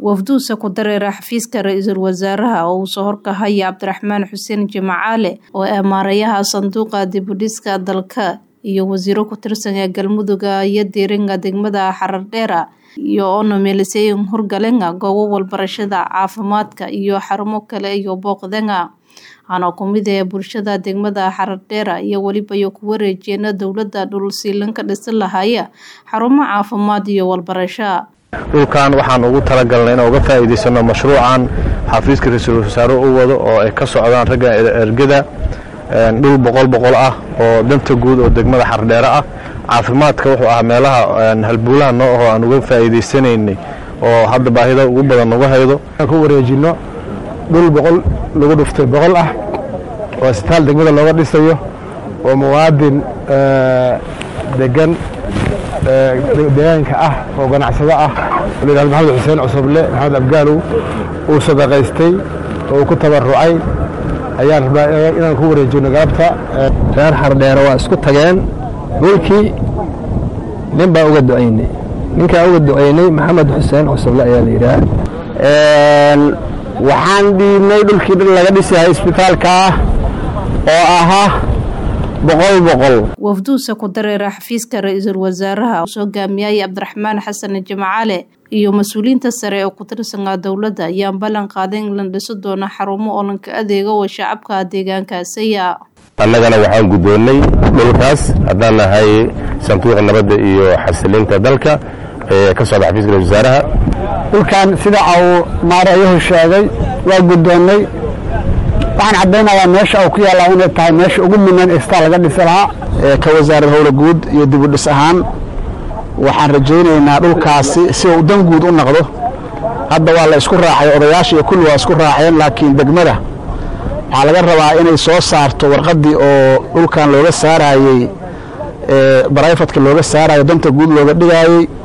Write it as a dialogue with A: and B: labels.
A: wafduusa ku dareera xafiiska ra-iisul wasaaraha oo uu soo horkahaya cabdiraxmaan xuseen jimacaale oo amaarayaha sanduuqa dibudhiska dalka iyo wasiiro ku tirsan ee galmuduga iyo diiringa degmada xarardheera iyo onomeeliseyin hurgalenga goobo walbarashada caafimaadka iyo xarumo kale iyo booqdenga waxaana kumid ee bulshada degmada xarardheera iyo weliba iyo ku wareejeena dowladda dhulsiilan ka dhisan lahaya xarumo caafimaad iyo walbarasho
B: dhulkan waxaan ugu talagalnay inaan uga faa'iidaysano mashruucan xafiiska ra-iisul wasaare u wado oo ay ka socdaan ragga ergada dhul boqol boqol ah oo danta guud oo degmada xardheere ah caafimaadka wuxuu ahaa meelaha halbuulaha noo ahoo aan uga faa'iidaysanaynay oo hadda baahida ugu badan uga haydo
C: ku wareejinno dhul boqol lagu dhuftay boqol ah oo isbitaal degmada looga dhisayo oo muwaadin degan deegaanka ah oo ganacsado ah oo layihahdo maxamed xuseen cusuble maxamed abgaalow uu sadaqaystay oo uu ku tabarucay ayaan rabnaa inaan ku wareejino galabta
D: reer xardheere waa isku tageen dhulkii nin baa uga ducaynay ninkaa uga ducaynay maxamed xuseen cusuble ayaa la yidhaah
C: waxaan dhiibnay dhulkii laga dhisahay isbitaalka ah oo ahaa boqol boqol
A: wafduusa ku dareera xafiiska ra-iisul wasaaraha uu soo gaamiyay cabdiraxmaan xasan jimcaale iyo mas-uuliyiinta sare oo ku tirsanaa dowladda ayaan ballan qaaday in la dhiso doono xarumo oo lanka adeega oo shacabka deegaankaasaya
E: annagana waxaan guddoonnay dhulkaas haddaan nahay sanduuqa nabadda iyo xasilinta dalka ee ka socda xafiiska ra-isul wasaaraha
C: dhulkan sida uu maarayuhu sheegay waa guddoonnay waxaan caddaynayaa meesha uu ku yaallaa inay tahay meesha ugu munan ee staa laga dhisi lahaa ka wasaarad howla guud iyo dibudhis ahaan waxaan rajaynaynaa dhulkaasi si uu dan guud u noqdo hadda waa la isku raacay odayaasha iyo kulli waa isku raaceen laakiin degmada waxaa laga rabaa inay soo saarto warqaddii oo dhulkan looga saaraayey barayfadka looga saarayo danta guud looga dhigaayey